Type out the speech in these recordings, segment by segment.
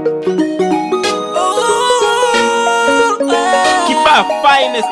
Kibaa finest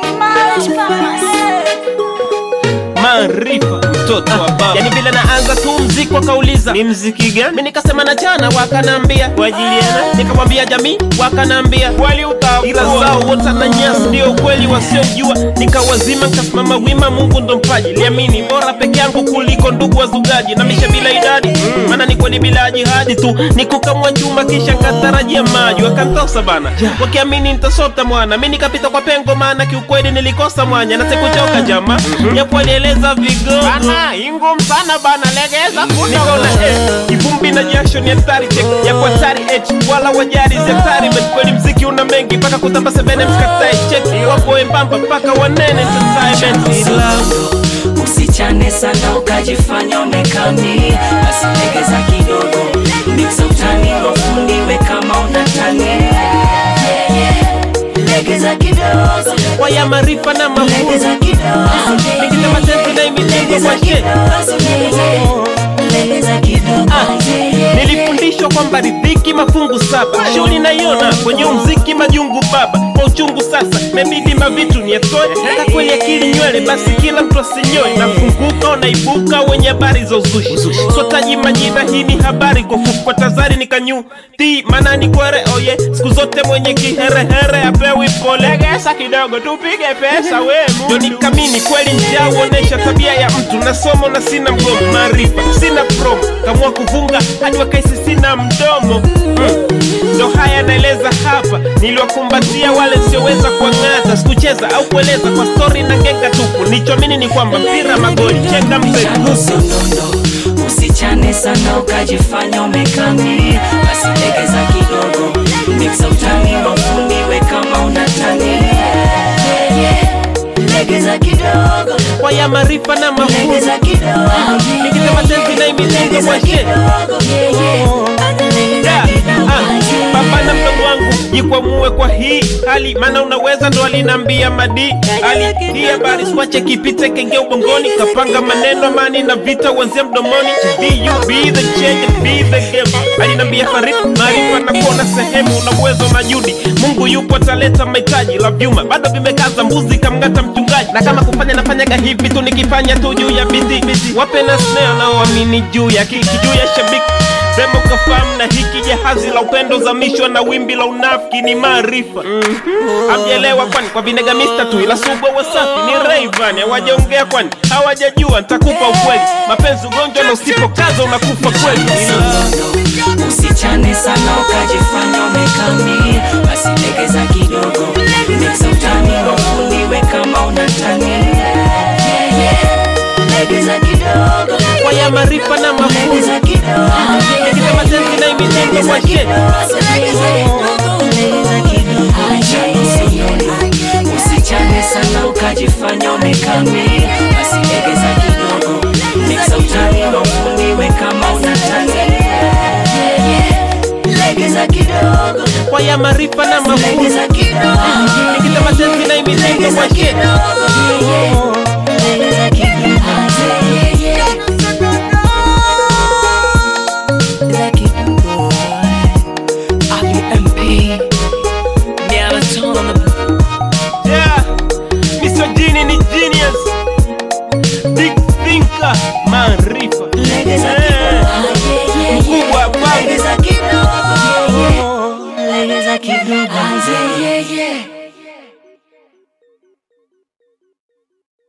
maarifa mtoto wa baba. Yani vile naanza tu mziki wakauliza ni mziki gani, mi nikasema na jana, wakanambia kwa ajili yana, nikamwambia jamii, wakanambia wali utaua, ila zao wote na nyasi, ndio ukweli wasiojua. Nikawazima nikasimama wima, Mungu ndo mpaji, liamini bora peke yangu kuliko ndugu wazugaji, na misha bila idadi, maana ni kweli bila jihadi tu, nikukamwa chuma kisha nkatarajia maji, wakantosa bana, wakiamini nitasota mwana, mi nikapita kwa pengo, maana kiukweli nilikosa mwanya na sikuchoka jama, japo alieleza vigogo bana, ingum sana bana, legeza nikaona eh, kivumbi na jasho ni hatari check ya kwa hatari h wala wajari si hatari but kweli mziki una mengi mpaka kutamba sebene mskatae check wapo wembamba mpaka wanene entertainment Love, usichane sana ukajifanya umekami, basi legeza kidogo, mixa utani wafundiwe kama unatani. Yeah, yeah. Legeza kidogo, waya maarifa na mafunzo legeza kidogo, Nikita matenzi na imitengo legeza kwa she kidogo, yeah, yeah. legeza kidogo, yeah, yeah. nilifundishwa kwamba ridhiki mafungu saba shughuli naiona kwenye umziki majungu baba kwa uchungu sasa mebidi mavitu niatoe hata kweli akili nywele basi kila mtu asinyoe nafunguka unaibuka wenye habari za uzushi sotaji majina hii ni habari kwa fupi kwa tazari nikanyu ti maana ni kwere oye siku zote mwenye kiherehere apewi pole legesa kidogo tupige pesa we ndo nikamini kweli njaa huonesha tabia ya mtu na somo na sina mgomo maarifa sina promo kamua kuvunga hadi wakaisi sina mdomo mm. ndo haya naeleza hapa niliwakumbatia wale sioweza kuang'ata sikucheza au kueleza kwa stori na genga tupu nichoamini ni kwamba mpira magoli chenga mpe Chano sondondo, usichane sana ukajifanya umekami, basi legeza kidogo, mixa utani wafundiwe kama unatani. Yeah, yeah. Legeza kidogo, kwa ya maarifa na mafunzo legeza kidogo, nikitema tenzi na imitengo legeza mwashe kidogo, yeah, yeah. Legeza Da, kidogo, ah, yeah. baba na mdogo wangu jikwamue kwa hii hali maana unaweza ndo alinambia madi ali hii habari swache kipite kenge ubongoni kapanga maneno amani na vita uanzia mdomoni be you be the change and be the game alinambia farid maarifa na kuona sehemu una uwezo na judi mungu yupo ataleta mahitaji la vyuma bado vimekaza mbuzi kamngata mchungaji na kama kufanya nafanyaga hivi tu nikifanya tu juu ya biti wape na snare naoamini juu ya kiki juu ya shabiki Sema ukafahamu na hiki jahazi la upendo zamishwa na wimbi la unafiki ni maarifa hamjaelewa kwani kwa vinega mista tu ila subwa wasafi ni Rayvan hawajaongea kwani hawajajua nitakupa ukweli mapenzi ugonjwa na usipokaza unakufa kweli Sondondo, usichane sana ukajifanya umekami, basi legeza kidogo, mixa utani wafundiwe kama unatani. Yeah, yeah. Legeza kidogo, kwa ya maarifa na mafunzo legeza kidogo, nikitema tenzi na imitengo kwa she usichane sana ukajifanya umekami basi legeza kidogo mixa utani wafundiwe kama unatani Yeah, yeah. legeza kidogo kwa ya maarifa na mafunzo legeza kidogo nikitema tenzi na imitengo legeza kwa she kidogo Yeah, yeah. legeza kidogo Yeah, yeah. Legeza kidogo RUMP Marathon on the Yeah, Mr. Genie ni genius Big thinker, maarifa Legeza Eh, kidogo, yeah, yeah, yeah. mkubwa wangu. Legeza kidogo, yeah, yeah. Legeza kidogo, yeah, yeah, yeah.